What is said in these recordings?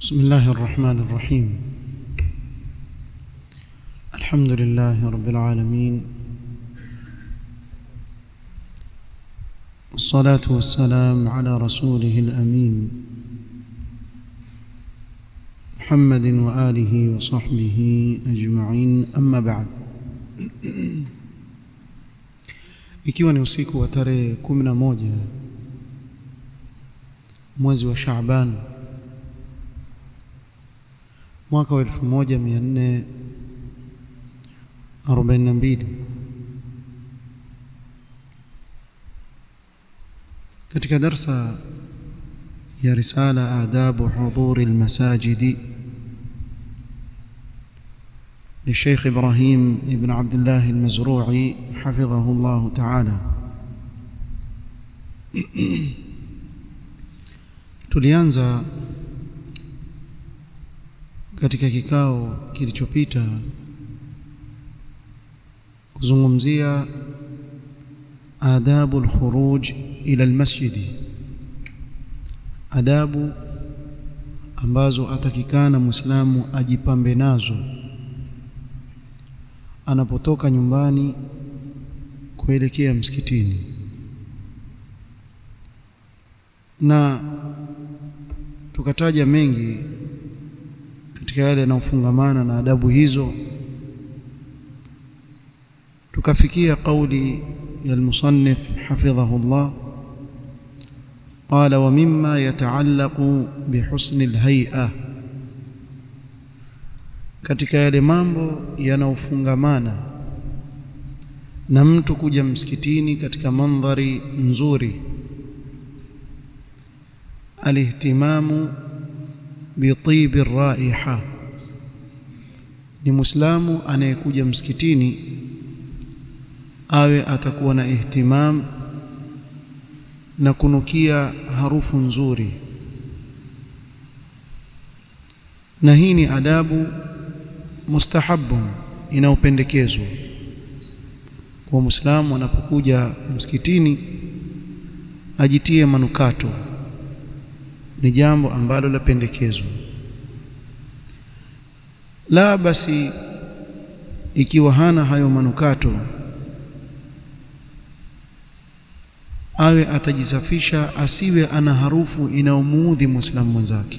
بسم الله الرحمن الرحيم الحمد لله رب العالمين والصلاة والسلام على رسوله الأمين محمد وآله وصحبه أجمعين أما بعد ikiwa ni usiku wa tarehe kumi na moja mwezi wa Shaaban mwaka wa elfu moja mia nne arobaini na mbili katika darsa ya risala adabu hudhuri almasajidi للشيخ إبراهيم ابن عبد الله المزروعي حفظه الله تعالى tulianza katika kikao kilichopita kuzungumzia adabu alkhuruj ila almasjidi adabu ambazo atakikana muislamu ajipambe nazo anapotoka nyumbani kuelekea msikitini na tukataja mengi katika yale yanayofungamana na adabu hizo tukafikia kauli ya المصنف حفظه الله قال ومما يتعلق بحسن الهيئه katika yale mambo yanayofungamana na mtu kuja msikitini katika mandhari nzuri alihtimamu bitibi raiha ni muislamu anayekuja msikitini awe atakuwa na ihtimam na kunukia harufu nzuri na hii ni adabu mustahabun inayopendekezwa kwa muislamu anapokuja msikitini ajitie manukato ni jambo ambalo lapendekezwa la basi ikiwa hana hayo manukato awe atajisafisha asiwe ana harufu inayomuudhi muislamu mwenzake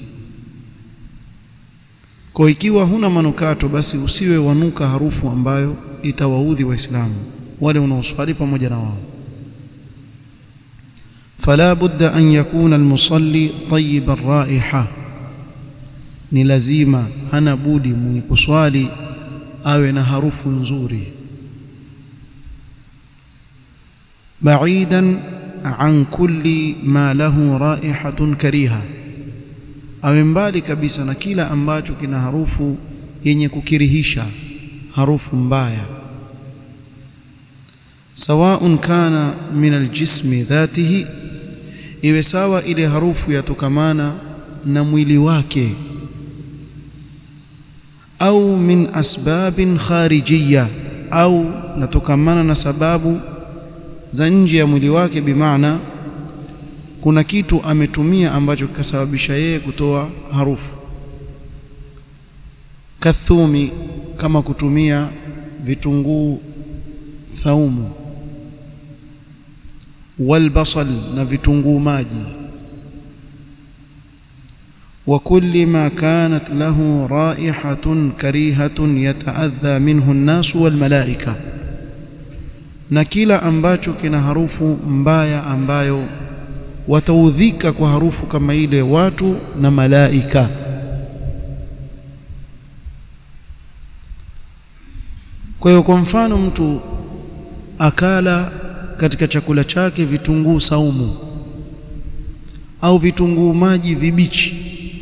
kwa ikiwa huna manukato basi usiwe wanuka harufu ambayo itawaudhi waislamu wale unaoswali pamoja na wao fala budda an yakuna almusalli tayyib arraiha ni lazima hana budi mwenye kuswali awe na harufu nzuri ba'idan an kulli ma lahu raihatun kariha awe mbali kabisa na kila ambacho kina harufu yenye kukirihisha harufu mbaya sawaun kana min aljismi dhatihi iwe sawa ile harufu yatokamana na mwili wake au min asbabin kharijiyya au natokamana na sababu za nje ya mwili wake bimaana kuna kitu ametumia ambacho kikasababisha yeye kutoa harufu kathumi kama kutumia vitunguu thaumu walbasal na vitunguu maji wa kulli ma kanat lahu raihatun karihatun yataadha minhu an-nas wal malaika na kila ambacho kina harufu mbaya ambayo wataudhika kwa harufu kama ile watu na malaika kwa hiyo kwa mfano mtu akala katika chakula chake vitunguu saumu au vitunguu maji vibichi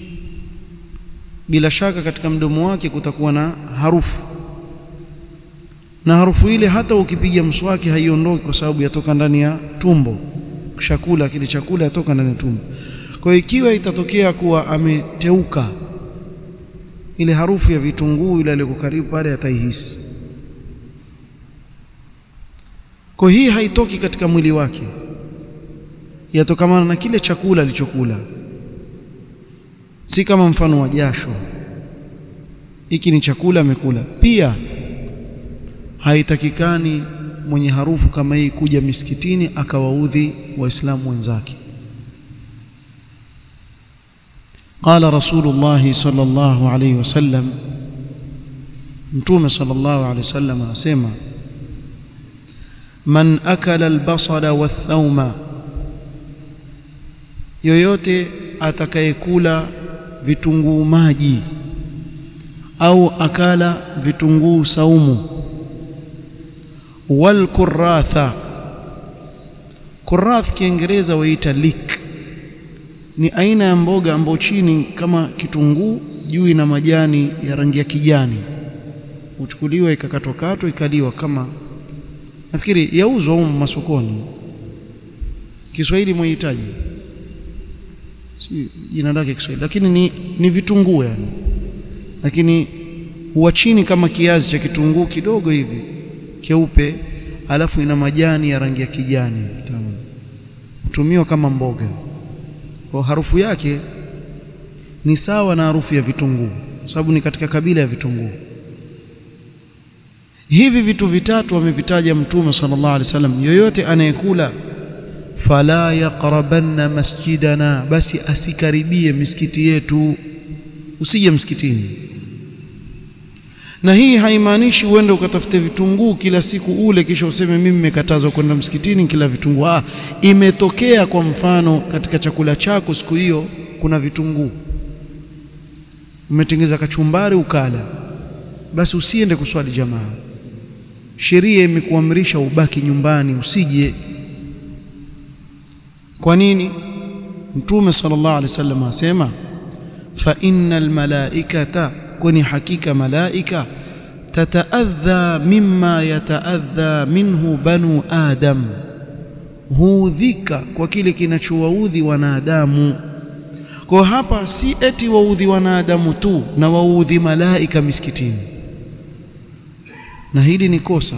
bila shaka katika mdomo wake kutakuwa na harufu na harufu ile hata ukipiga mswaki haiondoki kwa sababu yatoka ndani ya tumbo chakula kile chakula yatoka ndani ya tumbo kwa hiyo ikiwa itatokea kuwa ameteuka ile harufu ya vitunguu ile aliko karibu pale ataihisi kwa hii haitoki katika mwili wake yatokamana na kile chakula alichokula si kama mfano wa jasho hiki ni chakula amekula pia haitakikani mwenye harufu kama hii kuja misikitini akawaudhi waislamu wenzake قال رسول الله صلى الله عليه وسلم متوم صلى الله عليه وسلم اسمع من اكل البصل والثوم yoyote atakayekula vitunguu maji au akala vitunguu saumu wal kuratha kurath kiingereza waita leek ni aina ya mboga ambayo chini kama kitunguu juu ina majani ya rangi ya kijani huchukuliwa ikakatwakatwa ikaliwa kama nafikiri yauzwa huko masokoni Kiswahili mwahitaji si jina lake Kiswahili lakini ni, ni vitunguu yani lakini huwa chini kama kiazi cha kitunguu kidogo hivi keupe alafu ina majani ya rangi ya kijani hutumiwa kama mboga kwa harufu yake ni sawa na harufu ya vitunguu sababu ni katika kabila ya vitunguu hivi vitu vitatu amevitaja mtume sallallahu alaihi wasallam yoyote anayekula fala yaqrabanna masjidana basi asikaribie misikiti yetu usije msikitini na hii haimaanishi uende ukatafute vitunguu kila siku ule kisha useme mimi nimekatazwa kwenda msikitini kila vitunguu ah imetokea kwa mfano katika chakula chako siku hiyo kuna vitunguu umetengeza kachumbari ukala basi usiende kuswali jamaa sheria imekuamrisha ubaki nyumbani usije kwa nini mtume sallallahu alaihi wasallam asema fa innal malaikata kwani hakika malaika tataadha mimma yataadha minhu banu adam huudhika kwa kile kinachowaudhi wanadamu kwa hapa si eti waudhi wanadamu tu na waudhi malaika misikitini na hili ni kosa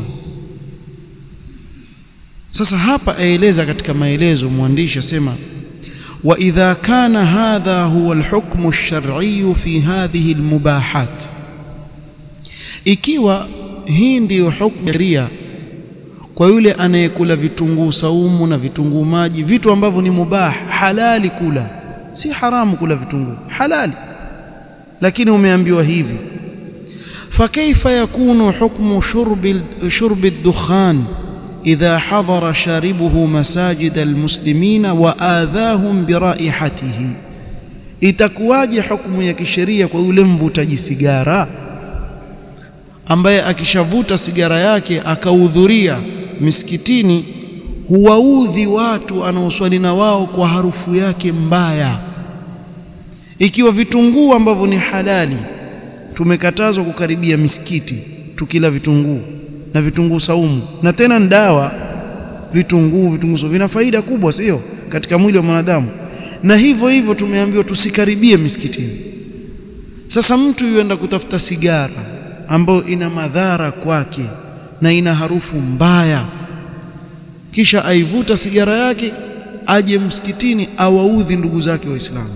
sasa hapa aeleza katika maelezo mwandishi asema wa idha kana hadha huwa alhukmu alshar'i fi hadhihi almubahat ikiwa hii ndiyo hukumu sheria kwa yule anayekula vitunguu saumu na vitunguu maji vitu ambavyo ni mubah halali kula si haramu kula vitunguu halali lakini umeambiwa hivi فكيف يكون حكم شرب شرب الدخان إذا حضر شاربه مساجد المسلمين وآذاهم برائحته itakuwaje hukumu ya kisheria kwa yule mvutaji sigara ambaye akishavuta sigara yake akahudhuria misikitini huwaudhi watu anaoswali na wao kwa harufu yake mbaya ikiwa vitunguu ambavyo ni halali tumekatazwa kukaribia misikiti tukila vitunguu na vitunguu saumu na tena ni dawa vitunguu vitunguu saumu vina faida kubwa sio katika mwili wa mwanadamu na hivyo hivyo tumeambiwa tusikaribie misikitini sasa mtu yuenda kutafuta sigara ambayo ina madhara kwake na ina harufu mbaya kisha aivuta sigara yake aje msikitini awaudhi ndugu zake waislamu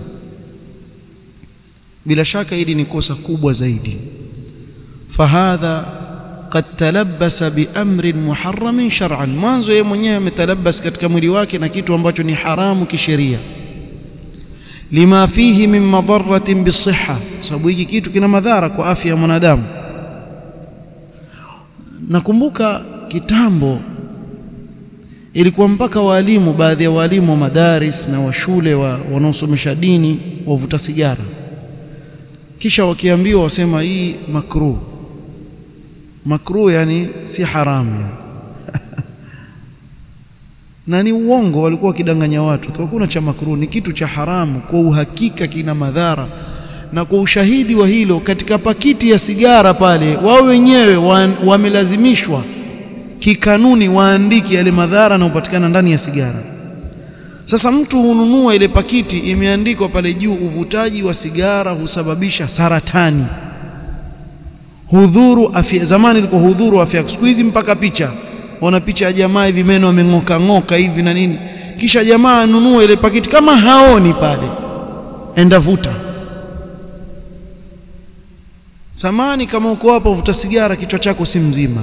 bila shaka hili ni kosa kubwa zaidi fahadha qad talabbasa biamrin muharramin shar'an mwanzo yeye mwenyewe ametalabas katika mwili wake na kitu ambacho ni haramu kisheria lima fihi min madaratin bisihha sababu hiki kitu kina madhara kwa afya ya mwanadamu nakumbuka kitambo ilikuwa mpaka walimu baadhi ya walimu wa madaris na wa shule wa wanaosomesha dini wavuta sigara kisha wakiambiwa wasema hii makruh makruh yani si haramu na ni uongo walikuwa wakidanganya watu tu hakuna cha makruh ni kitu cha haramu kwa uhakika kina madhara na kwa ushahidi wa hilo katika pakiti ya sigara pale wao wenyewe wamelazimishwa kikanuni waandike yale madhara yanayopatikana ndani ya sigara sasa mtu hununua ile pakiti imeandikwa pale juu uvutaji wa sigara husababisha saratani hudhuru afya zamani ilikuwa hudhuru afya siku hizi mpaka picha ona picha ya jamaa hivi meno ameng'oka ng'oka hivi na nini kisha jamaa anunua ile pakiti kama haoni pale enda vuta samani kama uko hapa uvuta sigara kichwa chako si mzima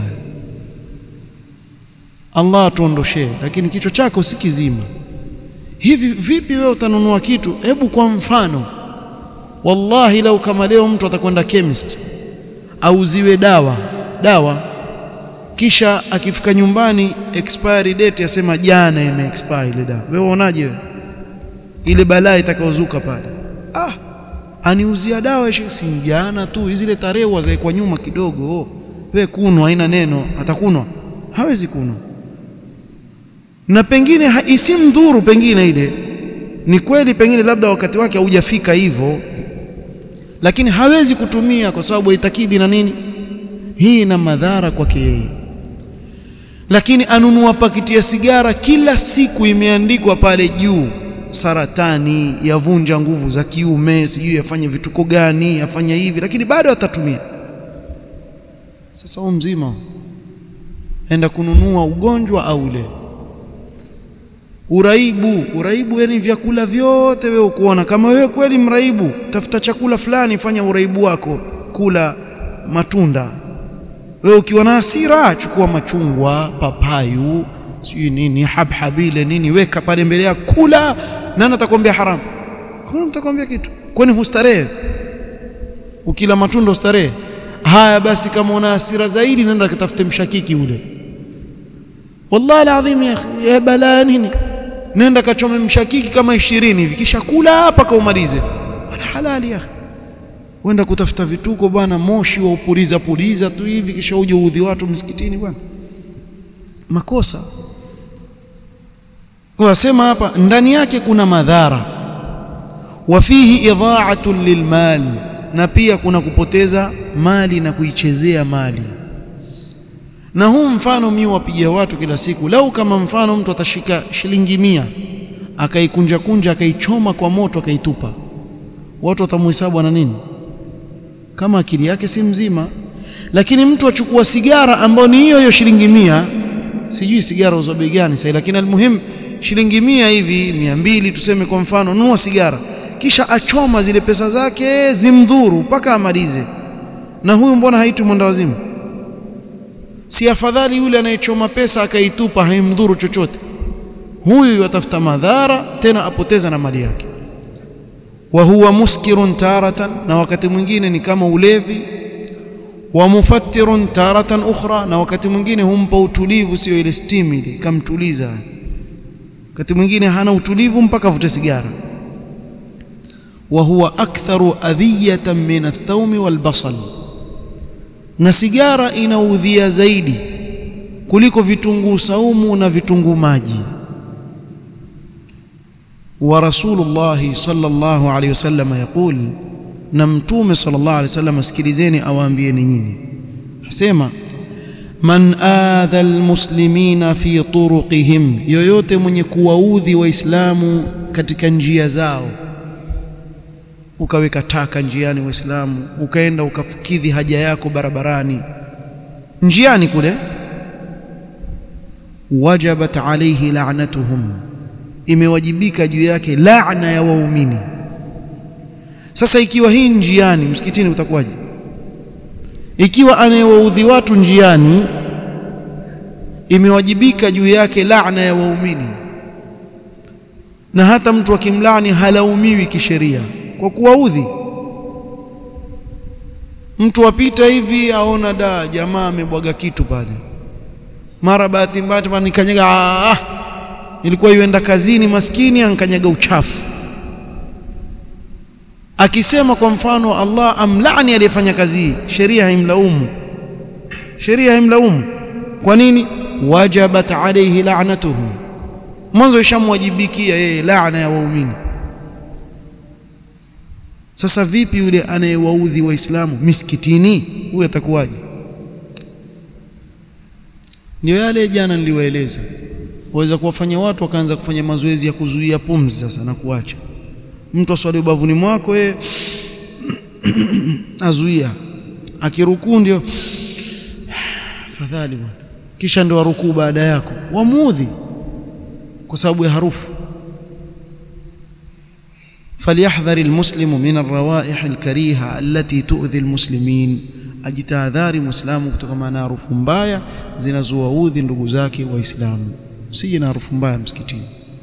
Allah atuondoshee lakini kichwa chako si kizima hivi vipi wewe utanunua kitu hebu kwa mfano wallahi lau kama leo mtu atakwenda chemist auziwe dawa dawa kisha akifika nyumbani expiry date yasema jana ime expire ile dawa wewe unaonaje wewe ile balaa itakayozuka pale ah aniuzia dawa si jana tu zile tarehe wazaekwa nyuma kidogo wewe kunwa haina neno atakunwa hawezi kunwa na pengine isimdhuru pengine ile ni kweli pengine labda wakati wake haujafika hivyo lakini hawezi kutumia kwa sababu haitakidi na nini hii ina madhara kwake yeye lakini anunua pakiti ya sigara kila siku imeandikwa pale juu saratani yavunja nguvu za kiume sijui yafanye vituko gani yafanya hivi lakini bado atatumia sasa huo mzima enda kununua ugonjwa au ule uraibu uraibu yani vyakula vyote wewe ukuona kama wewe kweli mraibu tafuta chakula fulani fanya uraibu wako kula matunda wewe ukiwa na hasira chukua machungwa papayu sijui nini habhabile nini weka pale mbele yako kula nani atakwambia haramu hakuna mtakwambia kitu kwani hustarehe ukila matunda ustarehe haya basi kama una hasira zaidi nenda katafute mshakiki ule wallahi alazim ya akhi ya balaa nini nenda kachome mshakiki kama ishirini hivi kisha kula mpaka umalize wala halali ya akhi wenda kutafuta vituko bwana moshi wa upuliza puliza tu hivi kisha uje uudhi watu msikitini bwana makosa wasema hapa ndani yake kuna madhara wa fihi idha'atun lilmal na pia kuna kupoteza mali na kuichezea mali na huu mfano mimi wapigia watu kila siku lau kama mfano mtu atashika shilingi mia akaikunja kunja akaichoma kwa moto akaitupa watu watamhesabu ana nini kama akili yake si mzima lakini mtu achukua sigara ambayo ni hiyo hiyo shilingi mia sijui sigara uzo bei gani sasa lakini almuhim shilingi mia hivi mia mbili tuseme kwa mfano nunua sigara kisha achoma zile pesa zake zimdhuru mpaka amalize na huyu mbona haitwi mwenda wazimu si afadhali yule anayechoma pesa akaitupa haimdhuru chochote huyu atafuta madhara tena apoteza na mali yake wa huwa muskirun taratan na wakati mwingine ni kama ulevi wa mufattirun taratan ukhra na wakati mwingine humpa utulivu sio ile stimuli kamtuliza wakati mwingine hana utulivu mpaka avute sigara wa huwa aktharu adhiyatan min athawmi walbasal na sigara inaudhia zaidi kuliko vitunguu saumu na vitunguu maji wa rasulullah sallallahu alayhi wasallam yaqul na mtume sallallahu alayhi wasallam sikilizeni awaambieni nyinyi asema man adha almuslimina fi turuqihim yoyote mwenye kuwaudhi waislamu katika njia zao ukaweka taka njiani waislamu ukaenda ukafukidhi haja yako barabarani njiani kule wajabat alayhi la'natuhum imewajibika juu yake laana ya waumini sasa ikiwa hii njiani msikitini utakuwaje ikiwa anayewaudhi watu njiani imewajibika juu yake laana ya waumini na hata mtu akimlani halaumiwi kisheria kwa kuwaudhi mtu apita hivi aona da jamaa amebwaga kitu pale mara bahati mbaya nikanyaga ah, ilikuwa yuenda kazini maskini ankanyaga uchafu akisema kwa mfano Allah amlaani aliyefanya kazi hii sheria haimlaumu sheria haimlaumu kwa nini wajabat alayhi la'natuhum mwanzo ishamwajibikia yeye laana ya waumini sasa vipi yule anayewaudhi waislamu misikitini huyu atakuwaje ndio yale jana niliwaeleza waweza kuwafanya watu wakaanza kufanya mazoezi ya kuzuia pumzi sasa na kuacha mtu aswali ubavuni mwako yeye azuia akirukuu ndio fadhali bwana kisha ndio arukuu baada yako wamuudhi kwa sababu ya harufu falyahdhar almuslimu min arrawaih alkariha allati tu'dhi almuslimin ajitahadhari muislamu kutokana na harufu mbaya zinazowaudhi ndugu zake waislamu usije na harufu mbaya msikitini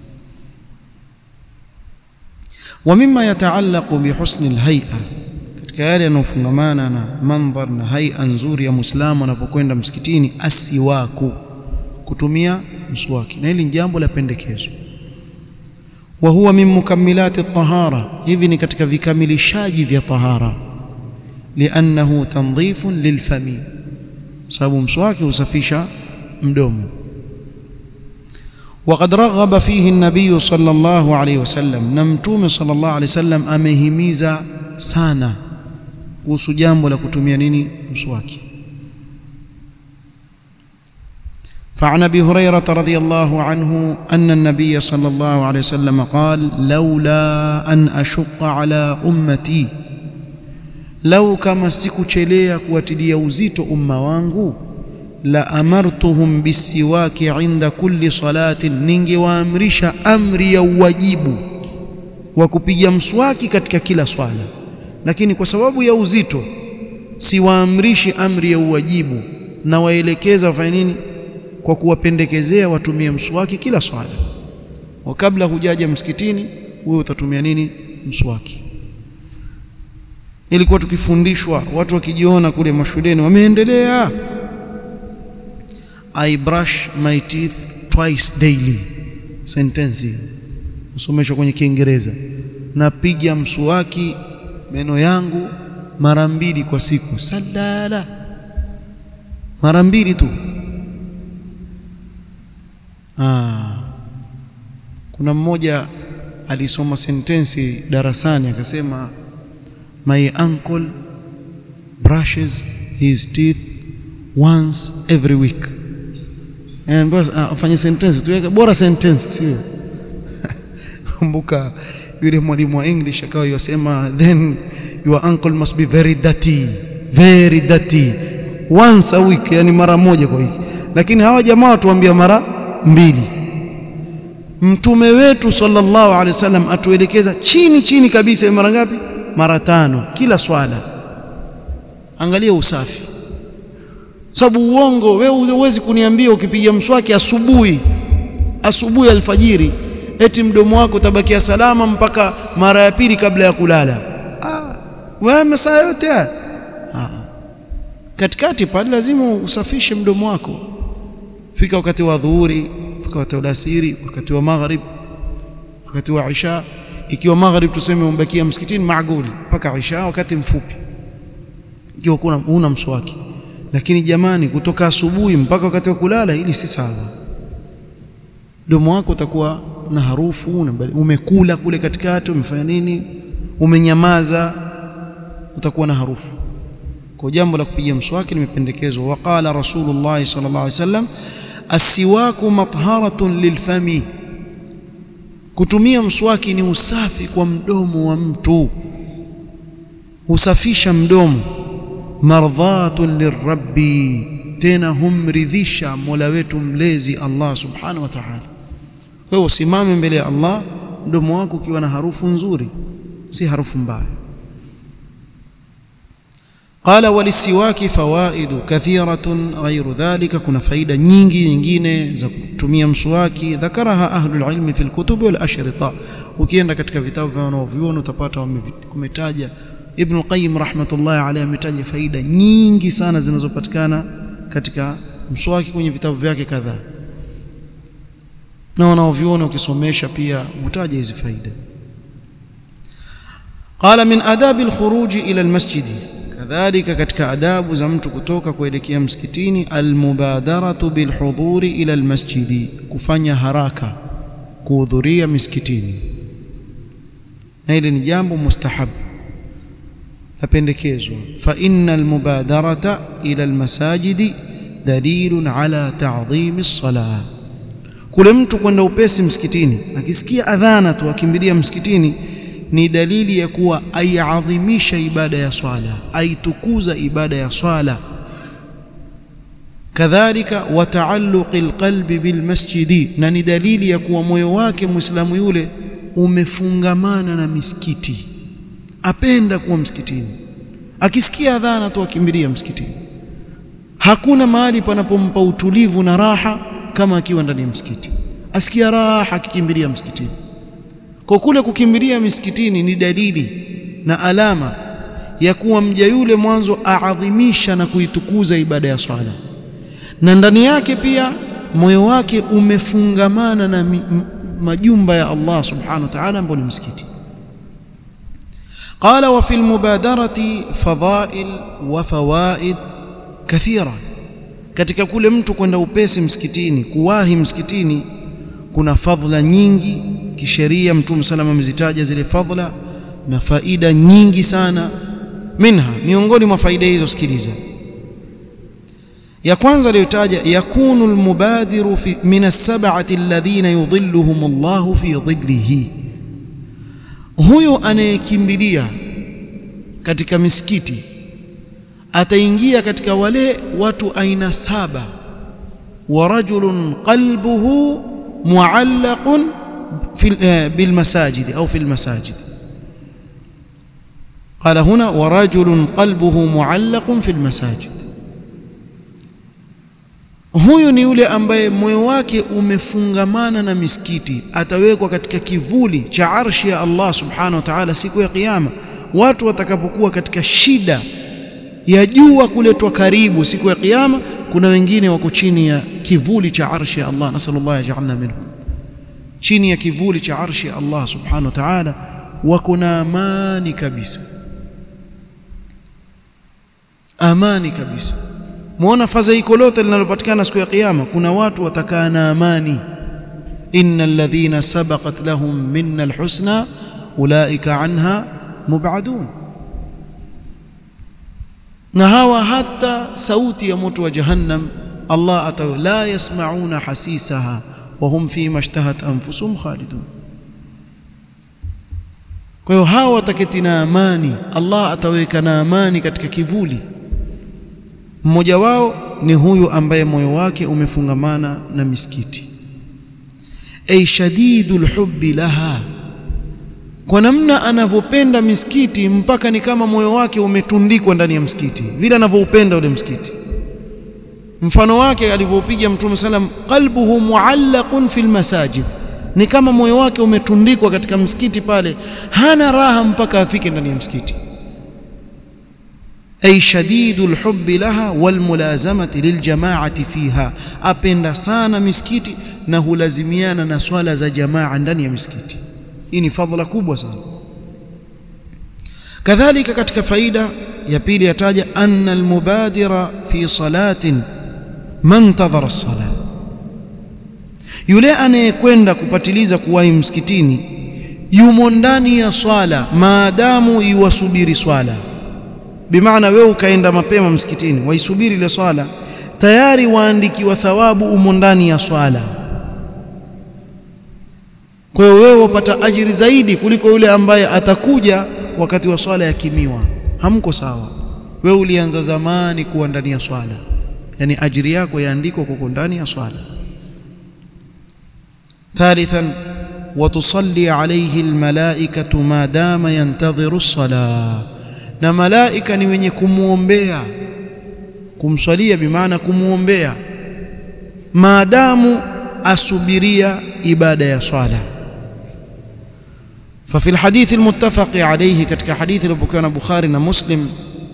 wa mimma yataallaqu bihusni alhay'a katika yale yanayofungamana na mandhar na hay'a nzuri ya muislamu anapokwenda msikitini asiwaku kutumia mswaki na hili ni jambo la pendekezo wa huwa min mukammilati at-tahara hivi ni katika vikamilishaji vya tahara liannahu tandhifun lilfami sababu mswaki husafisha mdomo وقد رغب فيه النبي صلى الله عليه وسلم نمتوم صلى الله عليه وسلم amehimiza sana kuhusu jambo la kutumia nini mswaki فعن ابي هريره رضي الله عنه ان النبي صلى الله عليه وسلم قال لولا ان اشق على امتي لو كما sikuchelea kuwatilia uzito umma wangu la amartuhum bisiwaki inda kulli salatin ningewaamrisha amri ya uwajibu wa kupiga mswaki katika kila swala lakini kwa sababu ya uzito siwaamrishi amri ya uwajibu na waelekeza wafanye nini kwa kuwapendekezea watumie mswaki kila swala wa kabla hujaja msikitini wewe utatumia nini mswaki ilikuwa tukifundishwa watu wakijiona kule mashuleni wameendelea I brush my teeth twice daily sentence usomeshwa kwenye Kiingereza napiga mswaki meno yangu mara mbili kwa siku salala mara mbili tu ah kuna mmoja alisoma sentensi darasani akasema my uncle brushes his teeth once every week and afanye sentence tuweke bora sentence sio kumbuka yule mwalimu wa English akawa yasema then your uncle must be very dirty very dirty once a week yani mara moja kwa wiki lakini hawa jamaa watuambia mara mbili mtume wetu sallallahu alaihi wasallam atuelekeza chini chini kabisa mara ngapi mara tano kila swala angalia usafi sababu uongo wewe huwezi kuniambia ukipiga mswaki asubuhi asubuhi alfajiri eti mdomo wako utabakia salama mpaka mara ya pili kabla ya kulala ah wewe masaa yote ah katikati pale lazima usafishe mdomo wako fika wakati wa dhuhuri fika wakati wa alasiri wakati wa maghrib wakati wa isha ikiwa maghrib tuseme umbakia msikitini maaguli mpaka isha wakati mfupi ikiwa kuna una mswaki lakini jamani kutoka asubuhi mpaka wakati wa kulala ili si sawa domo wako utakuwa na harufu umekula kule katikati umefanya nini umenyamaza utakuwa na harufu kwa jambo la kupiga mswaki limependekezwa waqala rasulullah sallallahu alaihi wasallam asiwaku matharatun lilfami kutumia mswaki ni usafi kwa mdomo wa mtu husafisha mdomo mardhatun lirabbi tena humridhisha mola wetu mlezi Allah subhanahu wa ta'ala wewe usimame mbele ya Allah mdomo wako ukiwa na harufu nzuri si harufu mbaya قال وللسواك فوائد كثيرة غير ذلك كنا فائدة nyingi nyingine za kutumia mswaki ذكرها أهل العلم في الكتب والأشرطة ukienda katika vitabu vya wanaovyuoni utapata wametaja Ibn Qayyim rahmatullahi alayhi ametaja faida nyingi sana zinazopatikana katika mswaki kwenye vitabu vyake kadhaa na wanaovyuoni ukisomesha pia utaja hizi faida قال من آداب الخروج إلى المسجد kadhalika katika adabu za mtu kutoka kuelekea msikitini almubadaratu bilhudhuri ila almasjidi kufanya haraka kuhudhuria misikitini na hili ni jambo mustahab lapendekezwa fa inna almubadarata ila almasajidi dalilun ala ta'dhimi as-salah kule mtu kwenda upesi msikitini akisikia adhana tu akimbilia msikitini ni dalili ya kuwa aiadhimisha ibada ya swala aitukuza ibada ya swala kadhalika wa taalluqi alqalbi bilmasjidi na ni dalili ya kuwa moyo wake muislamu yule umefungamana na misikiti apenda kuwa msikitini akisikia adhana tu akimbilia msikitini hakuna mahali panapompa utulivu na raha kama akiwa ndani ya msikiti asikia raha akikimbilia msikitini kwa kule kukimbilia misikitini ni dalili na alama ya kuwa mja yule mwanzo aadhimisha na kuitukuza ibada ya swala na ndani yake pia moyo wake umefungamana na mi, m, majumba ya Allah subhanahu wa ta'ala ambao ni msikiti قال وفي المبادرة فضائل وفوائد كثيرة katika kule mtu kwenda upesi msikitini kuwahi msikitini kuna fadhila nyingi kisheria mtume salama amezitaja zile fadhila na faida nyingi sana minha miongoni mwa faida hizo sikiliza ya kwanza aliyotaja yakunu almubadiru fi min as-sab'ati alladhina yudhilluhum Allahu fi dhillihi huyo anayekimbilia katika misikiti ataingia katika wale watu aina saba wa rajulun qalbuhu muallaqun bil masajid au fil masajid قال هنا ورجل قلبه معلق في المساجد huyu ni yule ambaye moyo wake umefungamana na misikiti atawekwa katika kivuli cha arshi ya Allah subhanahu wa ta'ala siku ya kiyama watu watakapokuwa katika shida ya jua kuletwa karibu siku ya kiyama kuna wengine wako chini ya kivuli cha arshi ya Allah nasallallahu yaj'alna minhum chini ya kivuli cha arshi ya Allah subhanahu wa ta'ala wako na amani kabisa amani kabisa muona fadhaiko lote linalopatikana siku ya kiyama kuna watu watakaa na amani innal ladhina sabaqat lahum minna alhusna ulaika anha mubadun na hawa hata sauti ya moto wa jahannam Allah ataw la yasmauna hasisaha wa hum fi mashtahat anfusuhum khalidun kwa hiyo hawa wataketi na amani Allah ataweka na amani katika kivuli mmoja wao ni huyu ambaye moyo wake umefungamana na misikiti ay shadidul hubbi laha kwa namna anavyopenda misikiti mpaka ni kama moyo wake umetundikwa ndani ya msikiti vile anavyoupenda ule msikiti mfano wake alivyopiga mtume sallam qalbuhu muallaqun fil masajid ni kama moyo wake umetundikwa katika msikiti pale hana raha mpaka afike ndani ya msikiti ay shadidul hubbi laha wal mulazamati lil jama'ati fiha apenda sana misikiti na hulazimiana na swala za jamaa ndani ya misikiti hii ni fadhila kubwa sana kadhalika katika faida ya pili yataja anna almubadira fi salatin man tadhara as-salah yule anayekwenda kupatiliza kuwahi msikitini yumo ndani ya swala maadamu iwasubiri swala bimaana wewe ukaenda mapema msikitini waisubiri ile swala tayari waandikiwa thawabu umo ndani ya swala kwa hiyo wewe wapata ajiri zaidi kuliko yule ambaye atakuja wakati wa swala yakimiwa hamko sawa wewe ulianza zamani kuwa ndani ya swala yani ajiri yako yaandikwa kuko ndani ya swala ثالثا وتصلي عليه الملائكة ما دام ينتظر الصلاة na malaika ni wenye kumuombea kumswalia bimaana kumuombea maadamu asubiria ibada ya swala ففي الحديث المتفق عليه كتك حديث البكان بخاري ومسلم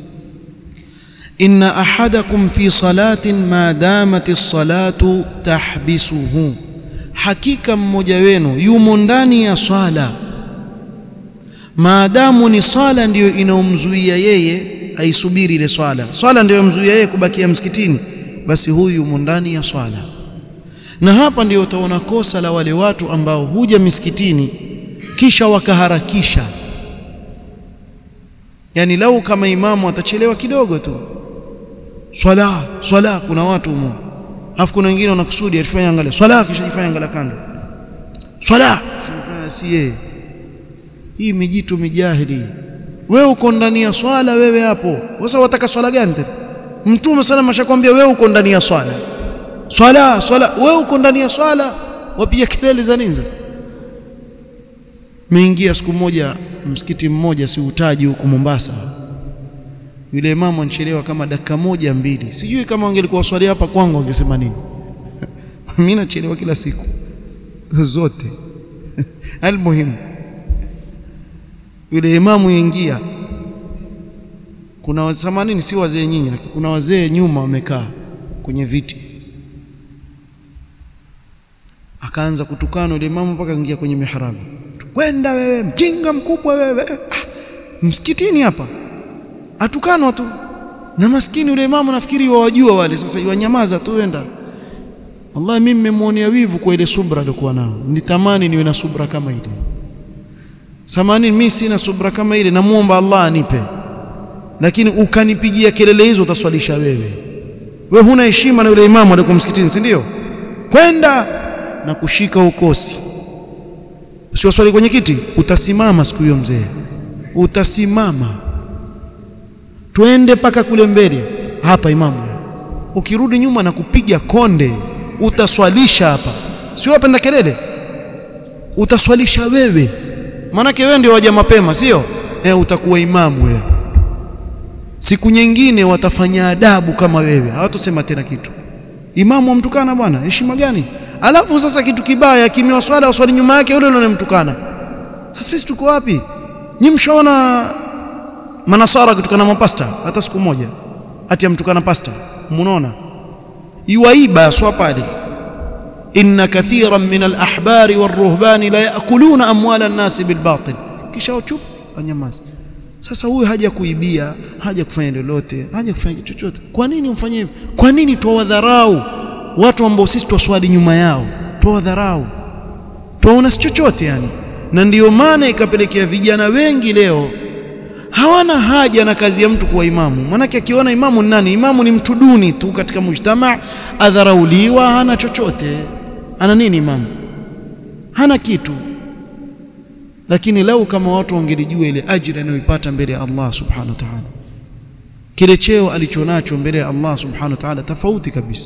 إن أحدكم في صلاة ما دامت الصلاة تحبسه hakika mmoja wenu yumo ndani ya swala maadamu ni swala ndiyo inaomzuia yeye aisubiri ile swala swala ndiyo mzuia yeye kubakia msikitini basi huyu yumo ndani ya swala na hapa ndio utaona kosa la wale watu ambao huja misikitini kisha wakaharakisha yani lau kama imamu atachelewa kidogo tu swala swala kuna watu humo alafu kuna wengine wanakusudi alifanya angalia swala kisha jifanya angalia kando swala si yeye hii mijitu mijahili wewe uko ndani ya swala wewe hapo sasa wataka swala gani tena mtume sana mashakwambia wewe uko ndani ya swala swala swala wewe uko ndani ya swala wapiga kelele za nini sasa Meingia siku moja msikiti mmoja, si utaji huko Mombasa, yule imamu anachelewa kama dakika moja mbili. Sijui kama wangelikuwa swali hapa kwangu wangesema nini. Mimi nachelewa kila siku zote almuhimu, yule imamu ingia, kuna samanini, si wazee nyinyi, lakini kuna wazee nyuma wamekaa kwenye viti akaanza kutukana yule imamu mpaka ingia kwenye mihrabu. Kwenda wewe mjinga mkubwa wewe! Ah, msikitini hapa atukanwa tu na maskini yule imamu, nafikiri wawajua wale. Sasa iwanyamaza tu, wenda. Wallahi mimi nimemwonea wivu kwa ile subra alikuwa nao, nitamani niwe na subra kama ile. Samani mimi sina subra kama ile, namuomba Allah anipe, lakini ukanipigia kelele hizo utaswalisha wewe. Wewe huna heshima na yule imamu alikuwa msikitini, si ndio? Kwenda na kushika ukosi, usiwaswali kwenye kiti, utasimama siku hiyo mzee, utasimama. Twende mpaka kule mbele hapa, imamu, ukirudi nyuma na kupiga konde, utaswalisha hapa. Sio wapenda kelele, utaswalisha wewe, maanake wewe ndio waja mapema, sio eh? Utakuwa imamu wewe. Siku nyingine watafanya adabu kama wewe, hawatusema tena kitu. Imamu wamtukana bwana, heshima gani? Alafu sasa kitu kibaya, kimiwa swala waswali nyuma yake yule anayemtukana. Sasa sisi tuko wapi? Nyi mshaona manasara kutukana mapasta hata siku moja, ati amtukana pasta? Munaona iwaiba swa pale, inna kathiran min alahbari warruhbani la yakuluna amwala nnasi bilbatil, kisha uchup wanyamazi. Sasa huyu haja kuibia, haja kufanya lolote, haja kufanya kitu chochote. Kwa nini umfanye hivyo? Kwa nini twawadharau watu ambao sisi twaswali nyuma yao? Twawadharau, twaona si chochote yani. Na ndiyo maana ikapelekea vijana wengi leo hawana haja na kazi ya mtu kuwa imamu. Maanake akiona imamu ni nani? Imamu ni mtu duni tu katika mujtamaa, adharauliwa, hana chochote. Ana nini imamu? Hana kitu. Lakini lau kama watu wangelijua ile ajira anayoipata mbele ya Allah subhanahu wa ta'ala, kile cheo alichonacho mbele ya Allah subhanahu wa ta'ala, tofauti kabisa.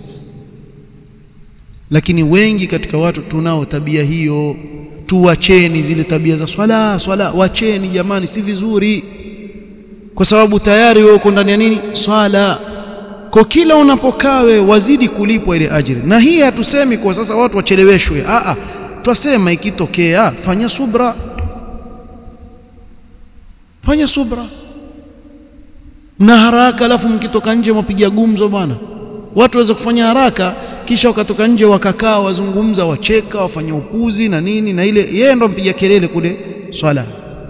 Lakini wengi katika watu tunao tabia hiyo. Tuwacheni zile tabia za swala swala, wacheni jamani, si vizuri, kwa sababu tayari wewe uko ndani ya nini? Swala. Kwa kila unapokaa wewe wazidi kulipwa ile ajira. Na hii hatusemi kwa sasa watu wacheleweshwe, a a, twasema ikitokea, fanya subra fanya subra na haraka, alafu mkitoka nje mwapiga gumzo bwana. Watu waweza kufanya haraka, kisha wakatoka nje wakakaa, wazungumza, wacheka, wafanya upuzi na nini na ile, yeye ndo mpiga kelele kule swala.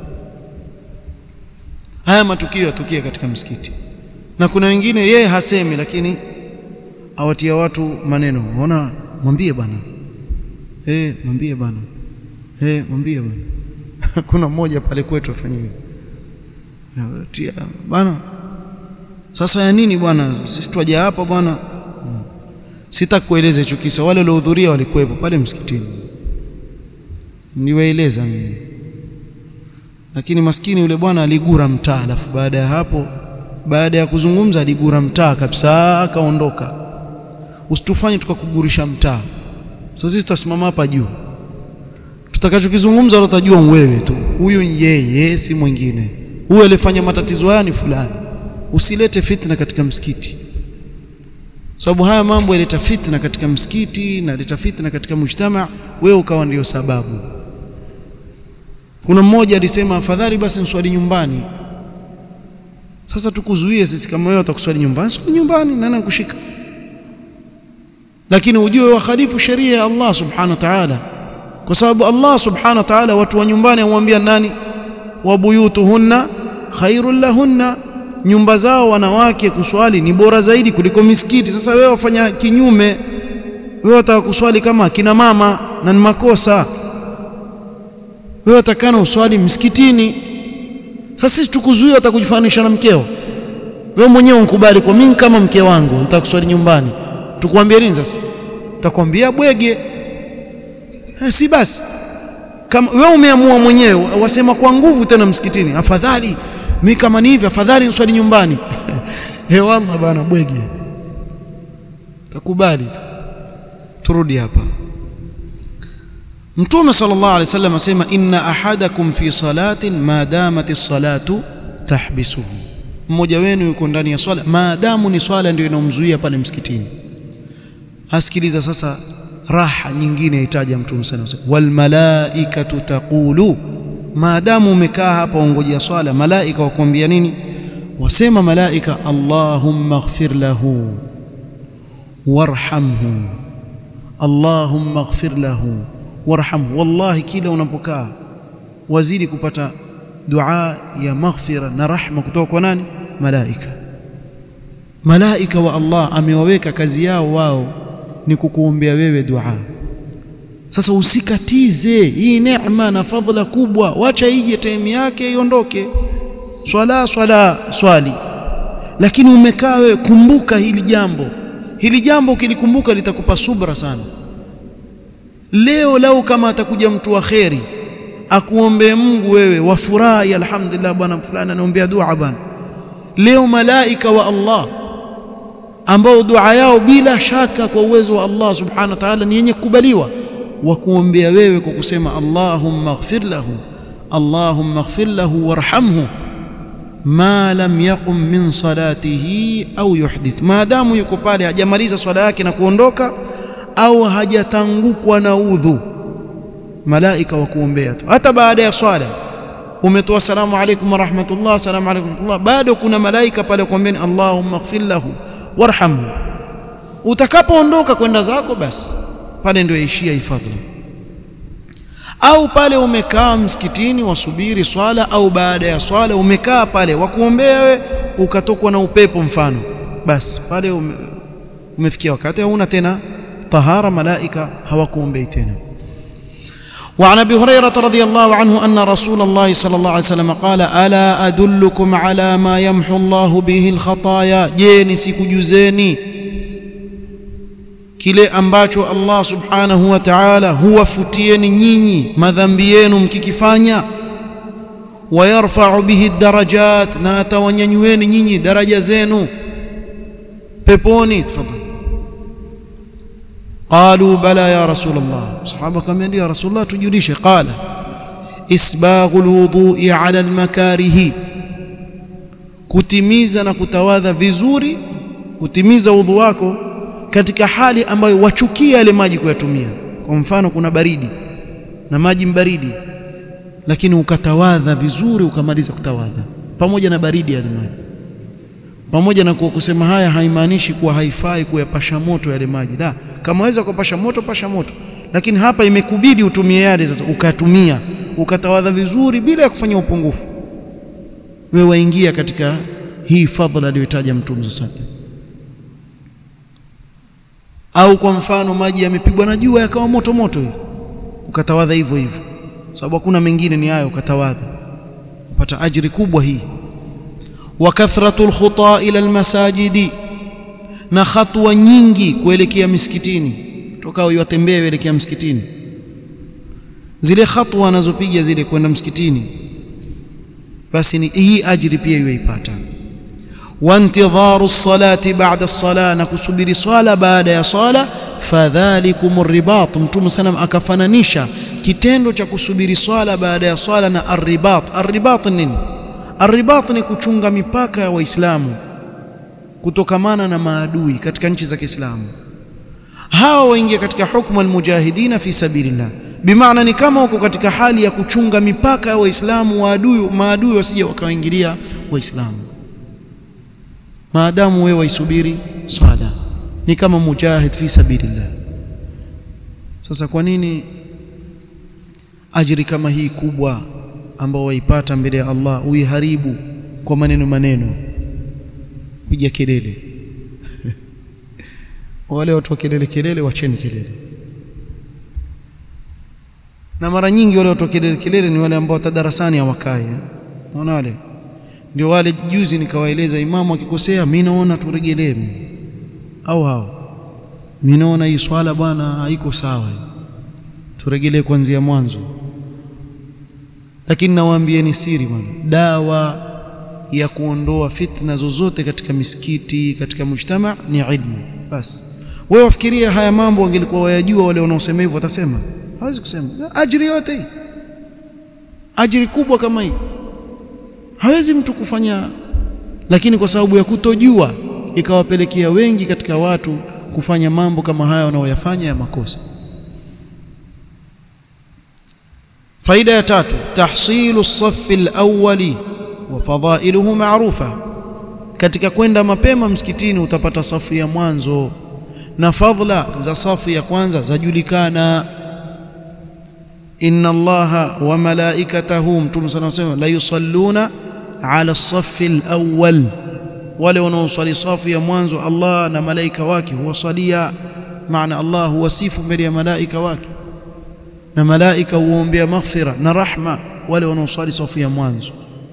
Haya matukio yatokea katika msikiti, na kuna wengine yeye hasemi, lakini awatia watu maneno. Ona, mwambie bwana, eh, mwambie bwana, eh, mwambie bwana. Kuna mmoja pale kwetu afanya hivyo tia bwana, sasa ya nini bwana, sisi twaja hapa bwana. Hmm. Sitakueleza hicho kisa, wale waliohudhuria walikuwepo pale msikitini, niwaeleza mimi. Lakini maskini yule bwana aligura mtaa, alafu baada ya hapo, baada ya kuzungumza, aligura mtaa kabisa, akaondoka. Usitufanye tukakugurisha mtaa. Sasa sisi tutasimama hapa juu, tutakachokizungumza utajua wewe tu, huyu yeye, si mwingine huyu alifanya matatizo haya ni fulani. Usilete fitna katika msikiti, sababu haya mambo yaleta fitna katika msikiti na yaleta fitna katika mujtama, wewe ukawa ndio sababu. Kuna mmoja alisema afadhali basi nswali nyumbani. Sasa tukuzuie sisi, kama wewe utakuswali nyumbani, swali nyumbani, nani kushika? Lakini ujue wakhalifu sheria ya Allah subhanahu wa ta'ala, kwa sababu Allah subhanahu wa ta'ala watu wa nyumbani amwambia nani wa buyutuhunna khairul lahunna, nyumba zao wanawake kuswali ni bora zaidi kuliko misikiti. Sasa wewe wafanya kinyume, wewe wataka kuswali kama akina mama na ni makosa. Wewe watakana uswali msikitini. Sasa sisi tukuzuia, utakujifanisha na mkeo. Wewe mwenyewe unkubali kwa mimi kama mke wangu nitakuswali nyumbani, tukwambie nini sasa? Takwambia bwege, si basi kama wewe umeamua mwenyewe, wasema kwa nguvu tena msikitini, afadhali mimi kama ni hivi, afadhali niswali nyumbani. Eh, wallah bana, bwege, takubali tu. Turudi hapa. Mtume sallallahu alaihi wasallam asema inna ahadakum fi salatin ma damat as-salatu tahbisuhu, mmoja wenu yuko ndani ya swala maadamu ni swala ndio inomzuia pale msikitini. Asikiliza sasa raha nyingine itaja Mtume sallallahu alaihi wasallam, wal malaikatu taqulu, maadamu umekaa hapa ungojea swala, malaika wakuambia nini? Wasema malaika, allahumma ighfir lahu warhamhu, allahumma ighfir lahu warhamhu. Wallahi, kila unapokaa wazidi kupata dua ya maghfira na rahma kutoka kwa nani? Malaika. Malaika wa Allah amewaweka kazi yao wao ni kukuombea wewe dua. Sasa usikatize hii neema na fadhila kubwa, wacha ije time yake iondoke. Swala swala swali, lakini umekaa wewe, kumbuka hili jambo. Hili jambo ukilikumbuka litakupa subra sana. Leo lau kama atakuja mtu wa kheri akuombee Mungu, wewe wafurahi, alhamdulillah, bwana fulani anaombea dua bwana. Leo malaika wa Allah ambao dua yao bila shaka kwa uwezo wa Allah subhanahu wa ta'ala ni yenye kukubaliwa, wakuombea wewe kwa kusema Allahumma ighfir lahu Allahumma ighfir lahu warhamhu ma lam yaqum min salatihi au yuhdith, maadamu yuko pale hajamaliza swala yake na kuondoka au hajatangukwa na udhu, malaika wa kuombea tu. Hata baada ya swala umetoa salamu alaykum wa rahmatullah, salamu alaykum wa rahmatullah, bado kuna malaika pale kuombeni Allahumma ighfir lahu warhamhu. Utakapoondoka kwenda zako, basi pale ndio yaishia hifadhi. Au pale umekaa msikitini wasubiri swala, au baada ya swala umekaa pale wakuombea wewe, ukatokwa na upepo mfano, basi pale ume, umefikia wakati hauna tena tahara, malaika hawakuombei tena. وعن ابي هريره رضي الله عنه ان رسول الله صلى الله عليه وسلم قال الا ادلكم على ما يمحو الله به الخطايا je nisikujuzeni kile ambacho Allah subhanahu wa ta'ala huwafutieni nyinyi madhambi yenu mkikifanya wayarfa'u bihi darajat na atawanyanyueni nyinyi daraja zenu peponi tafadhali qalu bala ya rasul Allah sahaba kamwambia ya rasul Allah tujulishe qala isbaghu alwudu'i ala almakarihi kutimiza na kutawadha vizuri kutimiza udhu wako katika hali ambayo wachukia yale maji kuyatumia kwa mfano kuna baridi na maji mbaridi lakini ukatawadha vizuri ukamaliza kutawadha pamoja na baridi yale maji pamoja na kuwa kusema haya haimaanishi kuwa haifai kuyapasha moto yale maji la kama waweza kupasha moto pasha moto lakini hapa imekubidi utumie yale sasa ukatumia ukatawadha vizuri bila ya kufanya upungufu wewe waingia katika hii fadhila aliyotaja mtume sasa au kwa mfano maji yamepigwa na jua yakawa moto moto hivi ukatawadha hivyo hivyo sababu hakuna mengine ni hayo ukatawadha upata ajiri kubwa hii wa kathratul khuta ila almasajidi na hatua nyingi kuelekea misikitini toka uyatembee kuelekea msikitini zile hatua anazopiga zile kwenda msikitini basi ni hii ajiri pia iweipata wantidharu salati ba'da sala na kusubiri swala baada ya swala fadhalikum ribat mtume sana akafananisha kitendo cha kusubiri swala baada ya swala na arribat arribat nini arribat ni kuchunga mipaka ya waislamu kutokamana na maadui katika nchi za Kiislamu hawa waingia katika hukmu almujahidina fi sabilillah bimaana ni kama uko katika hali ya kuchunga mipaka ya waislamu waadui maadui wasije wakawaingilia waislamu maadamu wewe waisubiri swala ni kama mujahid fi sabilillah sasa kwa nini ajiri kama hii kubwa ambao waipata mbele ya Allah uiharibu kwa maneno maneno piga kelele wale watu wa kelele kelele wacheni kelele na mara nyingi wale watu wa kelele kelele ni wale ambao tadarasani hawakai unaona wale ndio wale juzi nikawaeleza imamu akikosea mimi naona turegelee au hao mimi naona hii swala bwana haiko sawa turegelee kuanzia mwanzo lakini nawaambieni siri bwana dawa ya kuondoa fitna zozote katika misikiti katika mujtama ni ilmu basi wewe wafikiria haya mambo wangelikuwa wayajua wale wanaosema hivyo watasema hawezi kusema ajiri yote hii ajiri kubwa kama hii hawezi mtu kufanya lakini kwa sababu ya kutojua ikawapelekea wengi katika watu kufanya mambo kama haya wanaoyafanya ya makosa faida ya tatu tahsilu safi alawwali wa fadailuhu maarufa katika kwenda mapema msikitini utapata safu ya mwanzo na fadhila za safu ya kwanza zajulikana inna allaha wa malaikatahu mtume sana wasema la yusalluna ala safi alawwal wale wanaoswali safu ya mwanzo Allah na malaika wake huwasalia maana Allah huwasifu mbele ya malaika wake na malaika huombea maghfira na rahma wale wanaoswali safu ya mwanzo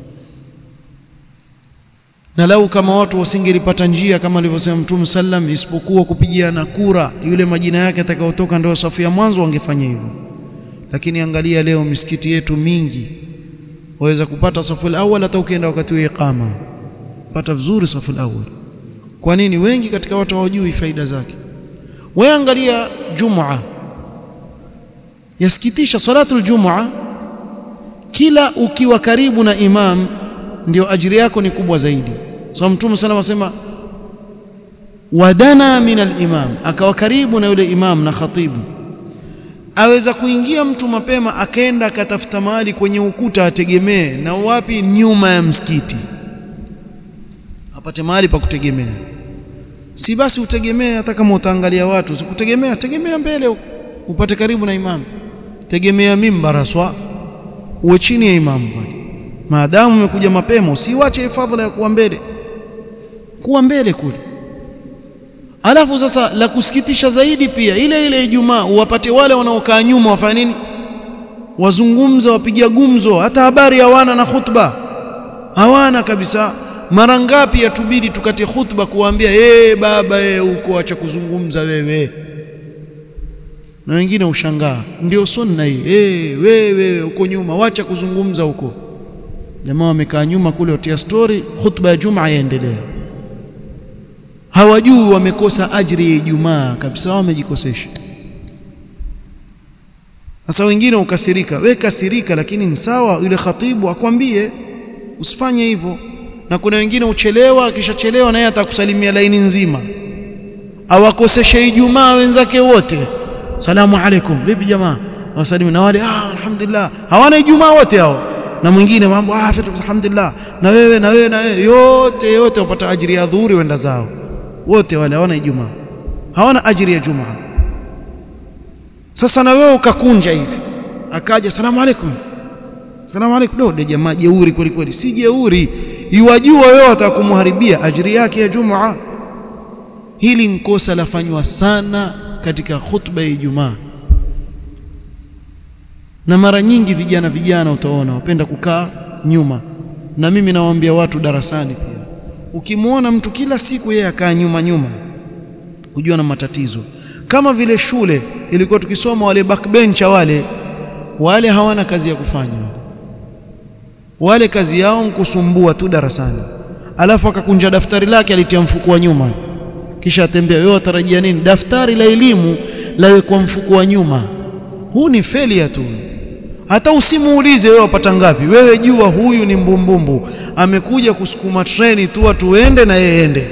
na lau kama watu wasingelipata njia kama alivyosema Mtume sallam isipokuwa kupigiana kura yule majina yake atakayotoka ndio safu ya mwanzo wangefanya hivyo lakini angalia leo misikiti yetu mingi waweza kupata safu al-awwal hata ukienda wakati wa iqama pata vizuri safu al-awwal kwa nini wengi katika watu hawajui faida zake wewe angalia jumaa yasikitisha salatu al-jumaa kila ukiwa karibu na imam ndio ajiri yako ni kubwa zaidi so mtume sallallahu asema wadana min al-imam akawa karibu na yule imam na khatibu aweza kuingia mtu mapema akaenda akatafuta mahali kwenye ukuta ategemee na wapi nyuma ya msikiti apate mahali pa kutegemea si basi utegemee hata kama utaangalia watu sikutegemea tegemea mbele upate karibu na imamu tegemea mimbar swa uwe chini ya imamu pale maadamu umekuja mapema usiwache fadhila ya kuwa mbele kuwa mbele kule alafu sasa la kusikitisha zaidi pia ile ile Ijumaa uwapate wale wanaokaa nyuma wafanya nini wazungumza wapiga gumzo hata habari hawana na khutba hawana kabisa mara ngapi yatubidi tukate khutba kuwaambia eh baba eh uko acha kuzungumza wewe na wengine ushangaa ndio sunna hii eh wewe uko nyuma wacha kuzungumza huko jamaa wamekaa nyuma kule watia story khutba ya jumaa yaendelea hawajui wamekosa ajiri ya Ijumaa kabisa wamejikosesha sasa wengine ukasirika we kasirika lakini ni sawa yule khatibu akwambie usifanye hivyo na kuna wengine uchelewa akishachelewa naye atakusalimia laini nzima awakoseshe Ijumaa wenzake wote salamu alaikum vipi jamaa wasalimu na wale ah alhamdulillah hawana Ijumaa wote hao na mwingine mambo ah alhamdulillah na wewe na wewe na wewe yote yote wapata ajiri ya dhuhuri wenda zao wote wale hawana Ijumaa hawana ajiri ya Jumaa sasa na wewe ukakunja hivi akaja salamu alaikum salamu alaikum do jamaa jeuri kweli kweli si jeuri iwajua wewe atakumharibia ajiri yake ya Jumaa hili nkosa lafanywa sana katika khutba ya Ijumaa na mara nyingi vijana vijana utaona wapenda kukaa nyuma na mimi nawaambia watu darasani pia ukimwona mtu kila siku yeye akaa nyuma nyuma hujua na matatizo kama vile shule ilikuwa tukisoma wale backbencher wale wale hawana kazi ya kufanya wale kazi yao kusumbua tu darasani alafu akakunja daftari lake alitia mfuko wa nyuma kisha atembea wewe watarajia nini daftari la elimu lawe kwa mfuko wa nyuma huu ni failure tu hata usimuulize wewe wapata ngapi wewe jua huyu ni mbumbumbu amekuja kusukuma treni tu watu waende na yeye ende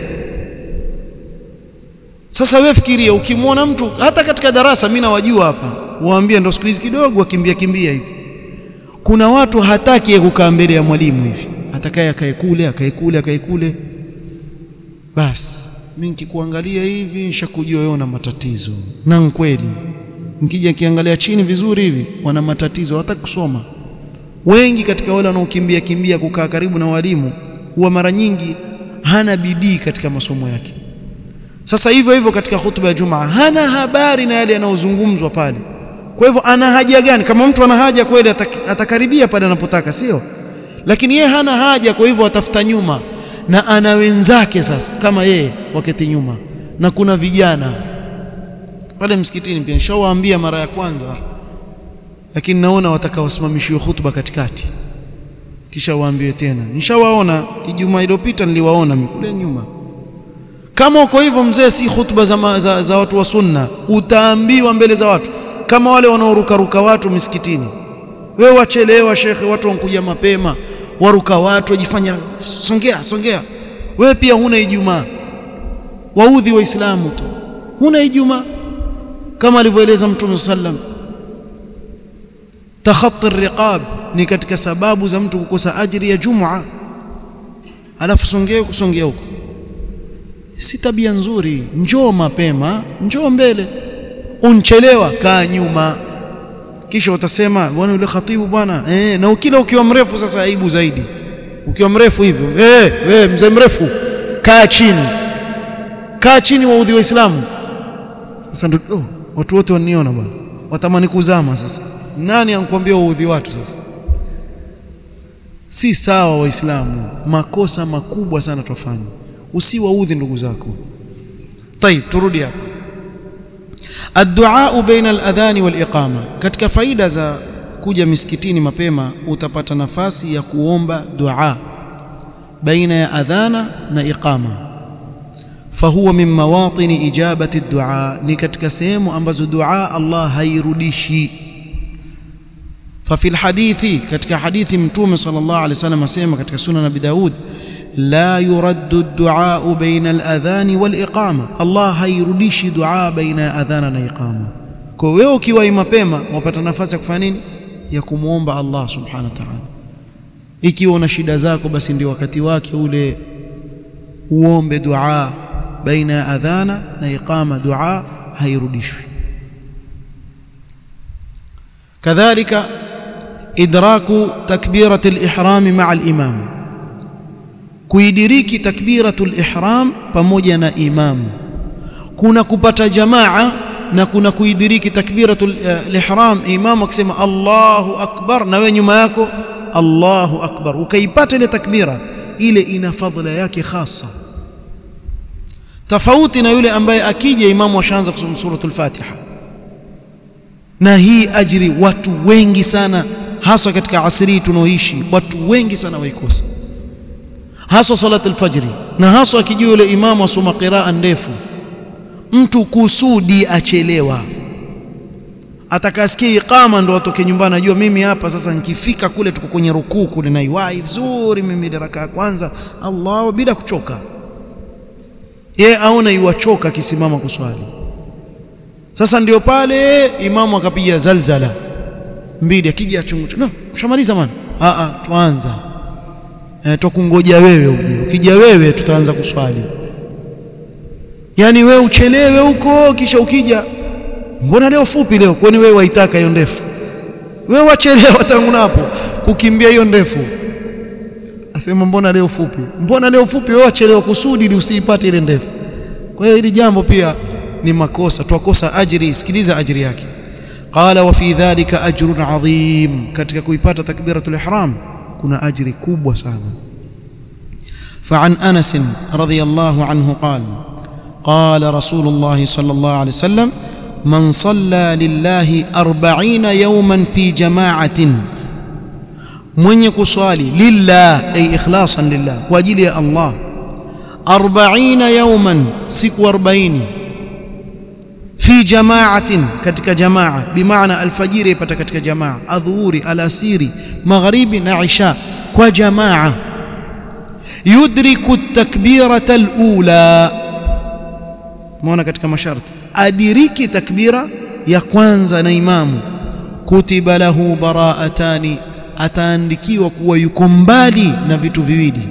sasa wewe fikiria ukimwona mtu hata katika darasa mimi nawajua hapa waambie ndo siku hizi kidogo wakimbia kimbia hivi kuna watu hataki kukaa mbele ya mwalimu hivi atakaye akae kule akae kule akae kule basi mimi nikikuangalia hivi nishakujua wewe una matatizo na kweli nikija kiangalia chini vizuri hivi wana matatizo hawataki kusoma wengi katika wale wanaokimbia kimbia kukaa karibu na walimu huwa mara nyingi hana bidii katika masomo yake sasa hivyo hivyo katika hutuba ya Jumaa hana habari na yale yanayozungumzwa pale kwa hivyo ana haja gani kama mtu ana haja kweli atakaribia pale anapotaka sio lakini yeye hana haja kwa hivyo atafuta nyuma na ana wenzake sasa kama yeye waketi nyuma na kuna vijana pale msikitini pia nishawaambia mara ya kwanza lakini naona watakaosimamishiwa hutuba katikati kisha waambiwe tena nishawaona Ijumaa iliyopita niliwaona kule nyuma kama uko hivyo mzee si hutuba za, za, za watu wa sunna utaambiwa mbele za watu kama wale wanaorukaruka watu misikitini wewe wachelewa shekhe watu wankuja mapema waruka watu wajifanya songea songea wewe pia huna ijumaa waudhi waislamu tu huna ijumaa kama alivyoeleza mtume sallam takhatti riqab ni katika sababu za mtu kukosa ajiri ya jumaa alafu songea kusongea huko si tabia nzuri njoo mapema njoo mbele unchelewa kaa nyuma kisha utasema bwana yule khatibu bwana eh na ukila ukiwa mrefu sasa aibu zaidi ukiwa mrefu hivyo eh wewe mzee mrefu kaa chini kaa chini waudhi waislamu sasa ndio oh, watu wote waniona bwana watamani kuzama sasa nani ankwambia waudhi watu sasa si sawa waislamu makosa makubwa sana tufanye usiwaudhi ndugu zako طيب turudi hapo الدعاء بين الاذان والاقامه katika faida za kuja misikitini mapema utapata nafasi ya kuomba dua baina ya adhana na iqama fahuwa min mawatin ijabati ad-du'a ni katika sehemu ambazo dua Allah hairudishi ففي الحديث katika hadithi mtume sallallahu alaihi wasallam asema katika sunan abi daud la yuraddu ad-du'a baina al-adhan wal-iqama Allah hairudishi dua baina ya adhana na iqama kwa wewe ukiwa mapema wapata nafasi ya kufanya nini ya kumwomba Allah subhanahu wa ta'ala ikiwa una shida zako basi ndio wakati wake ule uombe dua baina ya adhana na iqama dua hairudishwi kadhalika idraku takbirat al-ihram ma'a al-imam kuidiriki takbiratul ihram pamoja na imam kuna kupata jamaa na kuna kuidiriki takbiratul ihram imam akisema Allahu akbar na wewe nyuma yako Allahu akbar ukaipata ile takbira ile ina fadhila yake khasa tofauti na yule ambaye akija imamu ashaanza kusoma suratul fatiha na hii ajiri watu wengi sana haswa katika asiri tunaoishi watu wengi sana waikosa haswa salatul fajri na haswa akijua yule imamu asoma qiraa ndefu mtu kusudi achelewa atakasikia iqama ndo atoke nyumbani najua mimi hapa sasa nikifika kule tuko kwenye rukuu kule naiwahi vizuri mimi raka ya kwanza Allah bila kuchoka yeye aona iwachoka akisimama kuswali sasa ndio pale imamu akapiga zalzala mbili akija chungu no mshamaliza man a a tuanza e, tukungoja wewe uje ukija wewe tutaanza kuswali yani wewe uchelewe huko kisha ukija mbona leo fupi leo kwani wewe waitaka hiyo ndefu wewe wachelewa tangu napo kukimbia hiyo ndefu asema mbona leo fupi mbona leo fupi wewe wachelewa kusudi ili usiipate ile ndefu kwa hiyo hili jambo pia ni makosa twakosa ajiri sikiliza ajiri yake qala wa fi dhalika ajrun adhim katika kuipata takbiratul ihram kuna ajri kubwa sana فعن انس رضي الله عنه قال قال رسول الله صلى الله عليه وسلم من صلى لله أربعين يوما في جماعة من يكصالي لله أي إخلاصا لله وأجل الله أربعين يوما سك أربعين في جماعة كتك جماعة بمعنى الفجير يبت كتك جماعة الظهور الأسير مغرب عشاء وجماعة يدرك التكبيرة الأولى مona katika masharti adiriki takbira ya kwanza na imamu kutiba lahu baraatani ataandikiwa kuwa yuko mbali na vitu viwili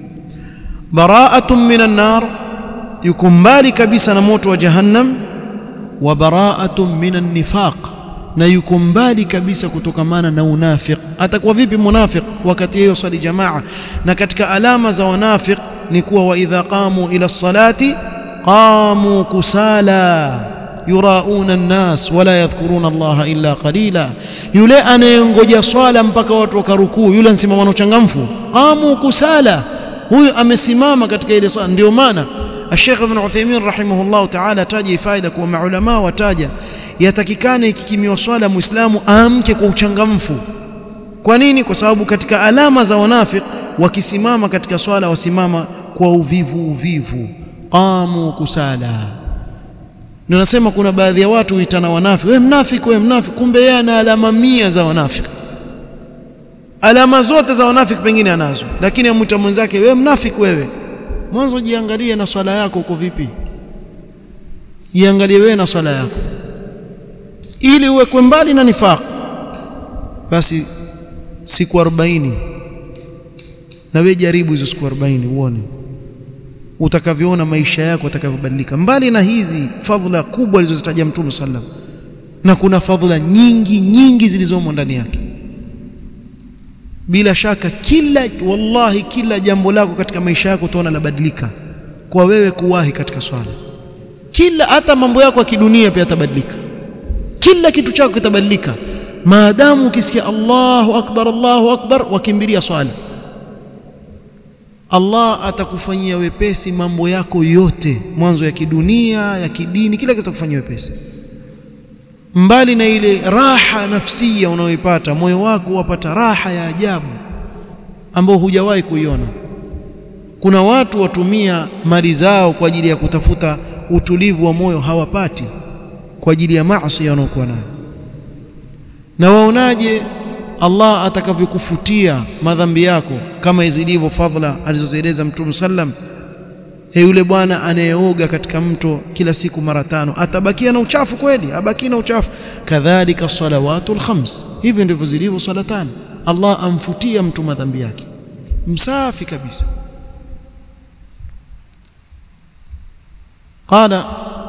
baraatun minan nar yuko mbali kabisa na moto wa jahannam wa baraatun minan nifaq na yuko mbali kabisa kutokamana na unafiq atakuwa vipi munafiq wakati hiyo swali jamaa na katika alama za wanafiq ni kuwa wa idha qamu ila salati قاموا كسالى يراؤون الناس ولا يذكرون الله إلا قليلا yule anayengoja swala mpaka watu wakarukuu yule ansimama na uchangamfu qamu kusala huyu amesimama katika ile swala ndio maana Sheikh Ibn Uthaymeen rahimahullah ta'ala taja faida kwa maulama wataja yatakikana ikikimiwa swala muislamu aamke kwa uchangamfu kwa nini kwa sababu katika alama za wanafik wakisimama katika swala wasimama kwa uvivu uvivu qamu kusala ndio nasema kuna baadhi ya watu huitana wanafiki wewe mnafiki wewe mnafiki kumbe yeye ana alama mia za wanafiki alama zote za wanafiki pengine anazo lakini amwita mwenzake wewe mnafiki wewe mwanzo jiangalie na swala yako uko vipi jiangalie wewe na swala yako ili uwekwe mbali na nifaq basi siku 40 na wewe jaribu hizo siku 40 uone utakavyoona maisha yako atakavyobadilika mbali na hizi fadhila kubwa alizozitaja mtume sallam na kuna fadhila nyingi nyingi zilizomo ndani yake bila shaka kila wallahi kila jambo lako katika maisha yako utaona labadilika kwa wewe kuwahi katika swala kila hata mambo yako ya kidunia pia yatabadilika kila kitu chako kitabadilika maadamu ukisikia Allahu akbar Allahu akbar wakimbilia swala Allah atakufanyia wepesi mambo yako yote mwanzo ya kidunia ya kidini kila kitu atakufanyia wepesi mbali na ile raha nafsia unayoipata moyo wako wapata raha ya ajabu ambao hujawahi kuiona kuna watu watumia mali zao kwa ajili ya kutafuta utulivu wa moyo hawapati kwa ajili ya maasi wanaokuwa nayo na waonaje Allah atakavyokufutia madhambi yako kama zilivyo fadhila alizozieleza Mtume sallam he yule bwana anayeoga katika mto kila siku mara tano atabakia na uchafu kweli abaki na uchafu kadhalika salawatul khams hivi ndivyo zilivyo swala tano Allah amfutia mtu madhambi yake msafi kabisa qala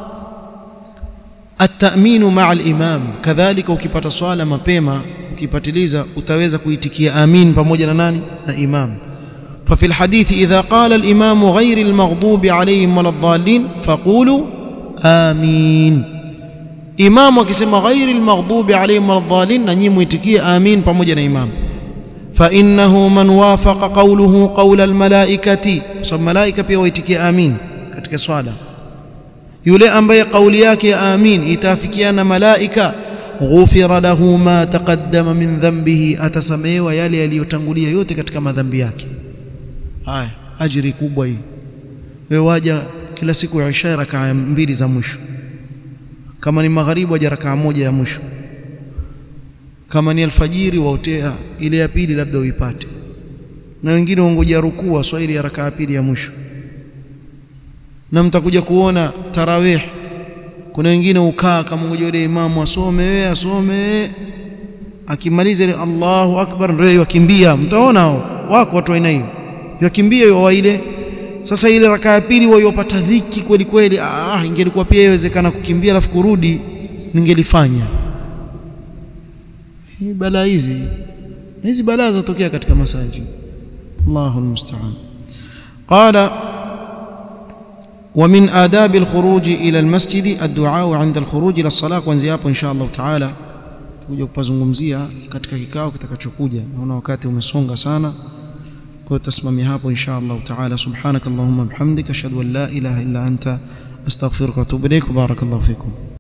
at-ta'minu ma'a al-imam kadhalika ukipata swala mapema ukipatiliza utaweza kuitikia amin pamoja na nani na imam ففي الحديث إذا قال الإمام غير المغضوب عليهم ولا الضالين فقولوا آمين إمام وكسم غير المغضوب عليهم ولا الضالين نجيم يتكي آمين pamoja إمام فإنه من وافق قوله قول الملائكة صب ملائكة pia waitikia amin katika swala yule ambaye kauli yake amin itafikiana malaika ghufira lahu ma taqaddama min dhanbihi atasamehewa yale yaliyotangulia yote katika madhambi yake haya ajiri kubwa hii wewe waja kila siku ya isha rakaa mbili za mwisho kama ni magharibi waja rakaa moja ya mwisho kama ni alfajiri waotea ile ya pili labda uipate na wengine wangoja rukuu swahili ya rakaa pili ya mwisho na mtakuja kuona tarawih kuna wengine ukaa kama ngoja yule imamu asome wewe asome akimaliza ile Allahu akbar ndio yakimbia mtaona hao wako watu aina hiyo yakimbia wa ile sasa ile rakaa ya pili wayopata dhiki kweli kweli ah ingelikuwa pia iwezekana kukimbia alafu kurudi ningelifanya hii balaa hizi hizi balaa zatokea katika masaji Allahu almusta'an qala ومن آداب الخروج إلى المسجد الدعاء عند الخروج إلى الصلاة kuanzia hapo insha Allah taala tutakuja kupazungumzia katika kikao kitakachokuja naona wakati umesonga sana kwa hiyo tasimamia hapo insha Allah taala subhanakallahumma bihamdika ashhadu an la ilaha illa anta astaghfiruka wa atubu ilaik barakallahu fikum